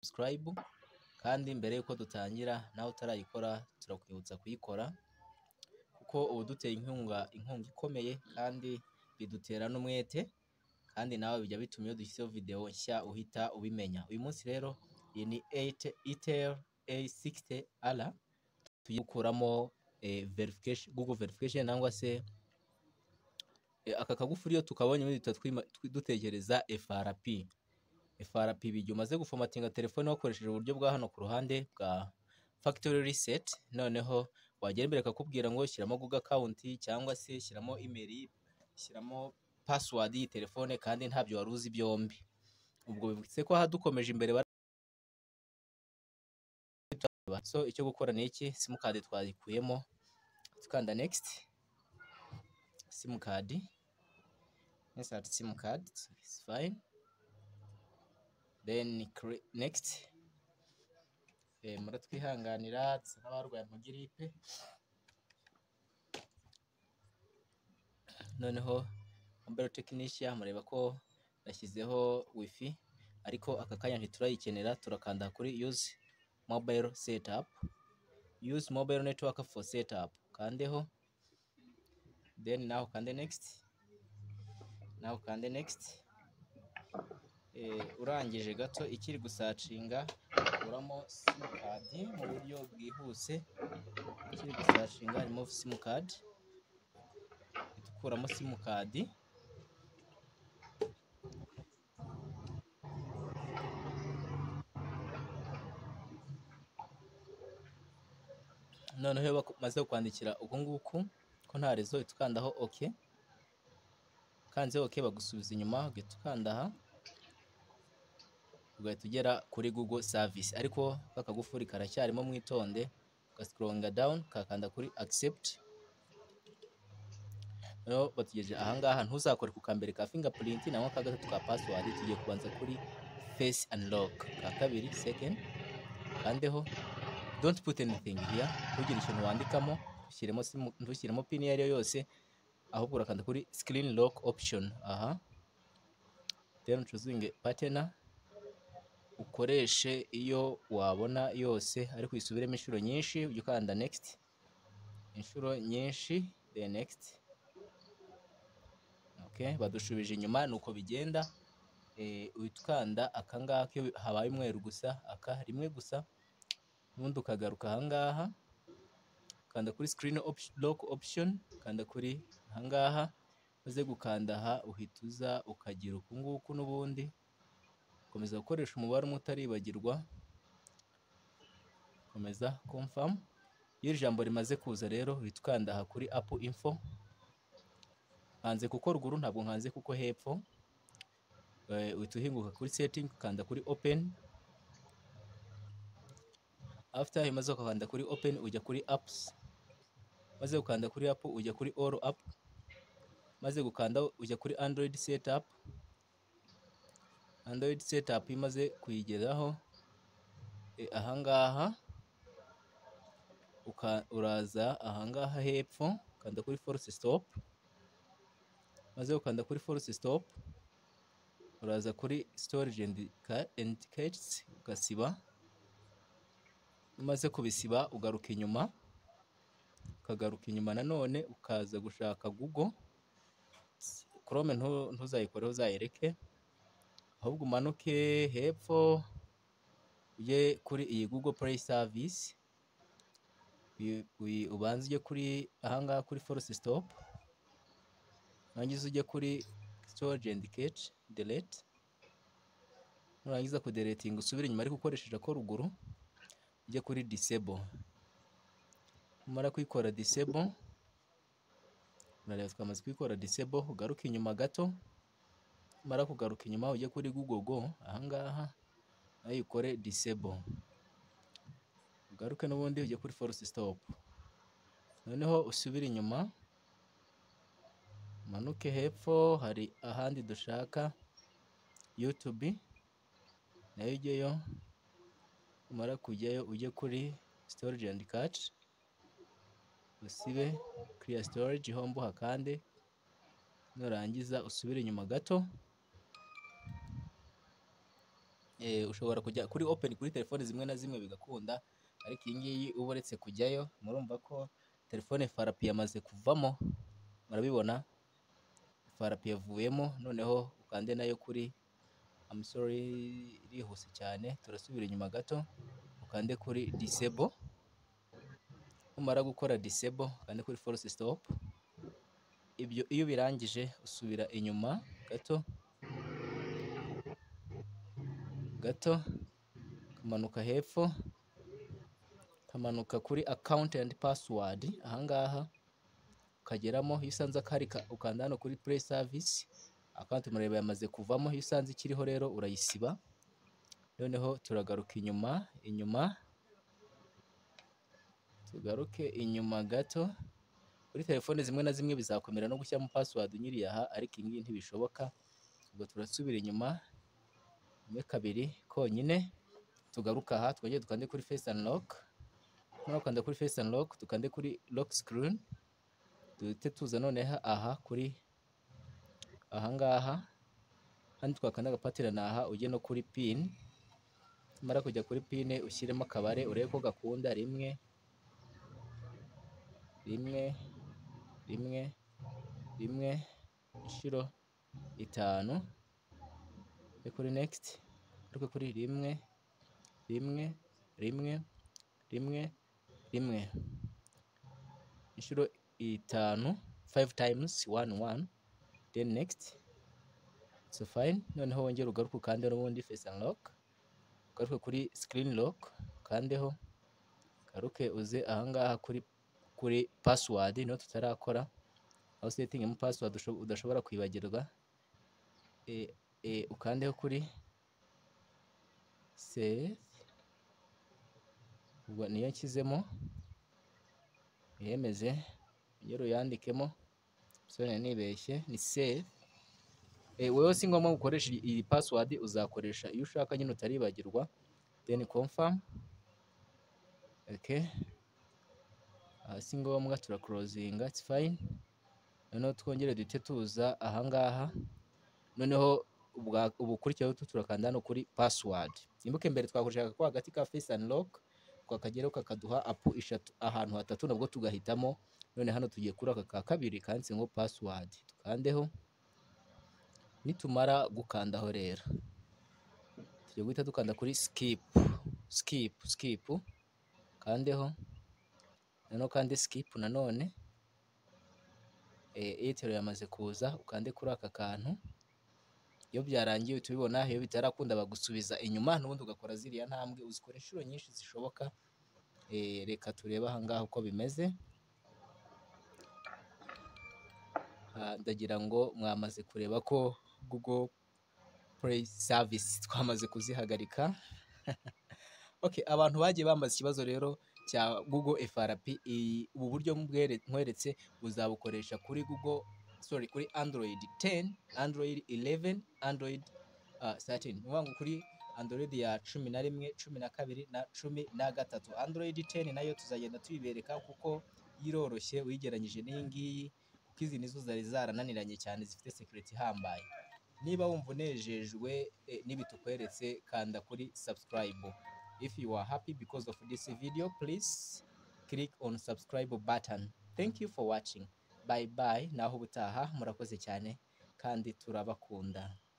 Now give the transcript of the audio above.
Sabusikarayibu kandi mbere y'uko dutangira nawe utarayikora turakwibutsa kuyikora kuko uba uduteye inkunga, inkunga ikomeye kandi bidutera n'umwete kandi nawe bijya bituma iyo dushyizeho videwo nshya uhita ubimenya, uyu munsi rero iyi ni iteri eyi sikisite ara tugiye gukuramo gugo verifikasheni cyangwa se aka kagufuri iyo tukabonye duhita dutekereza efarapi, efarapi igihe umaze gufomatinga telefone wakoresheje uburyo bwa hano ku ruhande bwa fagitori riseti noneho wagera imbere bakakubwira ngo shyiramo gugo akawunti cyangwa se shyiramo imeri, shyiramo pasiwadi y'iyi telefone kandi ntabyo wari uzi byombi, ubwo bivutse ko aha dukomeje imbere so icyo gukora ni iki simukadi twayikuyemo dukanda nekisiti simukadi insati simukadi izi fayini deni nekisiti muratwihanganira dusa n'abarwaye amagiripe noneho mobile tekinisiya mureba ko yashyizeho wifi ariko aka kanya ntiturayikenera turakanda kuri yuzi mobile setapu yuzi mobile netiwaka fo setapu ukandeho deni nawe ukande nekisiti nawe ukande nekisiti urangije gato ikiri gusacinga ukuramo simukadi mu buryo bwihuse ikiri gusacinga harimo simukadi dukuramo simukadi noneho iyo bamaze kwandikira uku nguku ko nta rezo uhita ukandaho oke ukanze oke bagusubiza inyuma ugahita ukanda aha ugahita ugera kuri gugo savisi ariko aka kagufuri karacyarimo mwitonde ugasikorunga dawuni ukakanda kuri akisepti noneho batugejeje ahangaha ntuzakore ku kambere ka fingapurinti naho aka gatatu ka pasiwadi tugiye kubanza kuri fesi aniroke ka kabiri sekendi ukandeho donti puti enitingi hiya ntugire ikintu wandikamo ntushyiremo pini iyo ari yo yose ahubwo urakanda kuri sikirini roke opishoni aha deni ucuzinge patena ukoreshe iyo wabona yose ariko uyisubiremo inshuro nyinshi ujya ukanda nekisiti inshuro nyinshi de nekisiti badushubije inyuma ni uko bigenda uhita ukanda aka ngaka iyo habaye umweru gusa aka rimwe gusa ubundi ukagaruka aha ngaha ukanda kuri sikirini roke opishoni ukanda kuri aha ngaha umaze gukanda aha uhita uza ukagira uku nguku n'ubundi komeza gukoresha umubare umwe utaribagirwa komeza komfamu iyo iri jambo rimaze kuza rero uhita ukanda aha kuri apu info nkanze kuko ruguru ntabwo nkanze kuko hepfo uhita uhinguka kuri setingi ukanda kuri openi afite maze ukakanda kuri openi ujya kuri apusi maze gukanda kuri apu ujya kuri oru apu maze gukanda ujya kuri androyidi setapu android setup imaze kuyigeraho ahangaha uraza ahangaha hepfo ukanda kuri force stop maze ukanda kuri force stop uraza kuri storage indicates ugasiba umaze kubisiba ugaruka inyuma ukagaruka inyuma nanone ukaza gushaka google chrome ntuzayikoreho uzayireke ahubwo umanuke hepfo ujye kuri iyi Google Play Service ubanze ujye kuri ahangaha kuri force stop nurangiza ujye kuri storage and cache delete nurangiza kuderetinga usubire inyuma ariko ukoresheje ako ruguru ujye kuri disable umara kuyikora disable urareba twamaze kuyikora disable ugaruke inyuma gato mara kugaruka inyuma ujye kuri google go ahangaha nayo ikore disable ugaruke n'ubundi ujye kuri force stop noneho usubire inyuma manuke hepfo hari ahandi dushaka youtube nayo ujyeyo umara kujyayo ujye kuri storage and cache usibe clear storage hombo hakande nurangiza usubire inyuma gato eh, ushobora kujya kuri open kuri telefone zimwe na zimwe bigakunda ariko iyi ngiyi uba uretse kujyayo murumva ko telefone farapi yamaze kuvamo murabibona farapi yavuyemo noneho ukande nayo kuri I'm sorry irihuse cyane turasubira inyuma gato ukande kuri disable umara gukora disable ukande kuri force stop ibyo iyo birangije usubira inyuma gato gato ukamanuka hepfo ukamanuka kuri account and password ahangaha ukageramo iyo usanze akari ka- ukanda hano kuri play service account mureba yamaze kuvamo iyo usanze ikiriho rero urayisiba noneho turagaruka inyuma inyuma tugaruke inyuma gato kuri telefone zimwe na zimwe bizakomera no gushyiramo password unyiriye aha ariko iyi ngiyi ntibishoboka ubwo turasubira inyuma rimwe kabiri konyine tugaruka aha twongere dukande kuri face unlock noneho ukanda kuri face unlock dukande kuri lock screen duhite tuza noneho aha kuri ahangaha hano twakanda agapatira ni aha ujye no kuri pin tumara kujya kuri pin ushyiremo akabare urebe ko gakunda rimwe rimwe rimwe rimwe inshuro itanu ujye kuri next ariko kuri rimwe rimwe rimwe rimwe rimwe inshuro itanu five times one one then next so fine noneho wongere ugaruke ukande n'ubundi face unlock ugaruke kuri screen lock ukandeho garuke uze ahangaha kuri kuri password niyo tutarakora aho setting password usho- udashobora kwibagirwa e, e, ukandeho kuri save ubwo niyo nshyizemo yemeze ongera uyandikemo sone nibeshye ni save e, wowe si ngombwa gukoresha iyi- iyi password uzakoresha iyo ushaka nyine utaribagirwa then confirm okay aha si ngombwa turakorozinga it's fine noneho twongere duhite tuza ahangaha noneho ubwa- ubukurikiyeho tu turakanda hano kuri password imbuga imbere twakoreshaga ko hagati ka face unlock twakageraho kakaduha apu eshatu ahantu hatatu nabwo tugahitamo none hano tugiye kuri aka ka kabiri kanditse ngo password tukandeho nitumara gukandaho rero tugiye guhita dukanda kuri skip skip skip kandeho noneho kandi skip nanone eh, airtel yamaze kuza ukande kuri aka kantu iyo byarangiye uhita ubibona iyo bitarakunda bagusubiza inyuma n'ubundi ugakora ziriya ntambwe uzikora inshuro nyinshi zishoboka eh, reka turebe ahangaha uko bimeze Ah, ndagira ngo mwamaze kureba ko google play service twamaze kuzihagarika okay abantu bagiye bambaza ikibazo rero cya google frp iyi- ubu buryo mbwere- nkweretse buzabukoresha kuri google sorry kuri android 10 android 11 android uh, 13 ni ukuvuga ngo kuri android ya cumi na rimwe cumi na kabiri na cumi na gatatu android 10 nayo tuzagenda tuyibereka kuko iroroshye uyigeranyije n'iyi ngiyi kuko izi nizo zari zarananiranye cyane zifite security ihambaye niba wumva unejejwe eh, n'ibi tukweretse kanda kuri subscribe If you are happy because of this video, please click on subscribe button. Thank you for watching. Bye bye. Naho ubutaha murakoze cyane kandi turabakunda.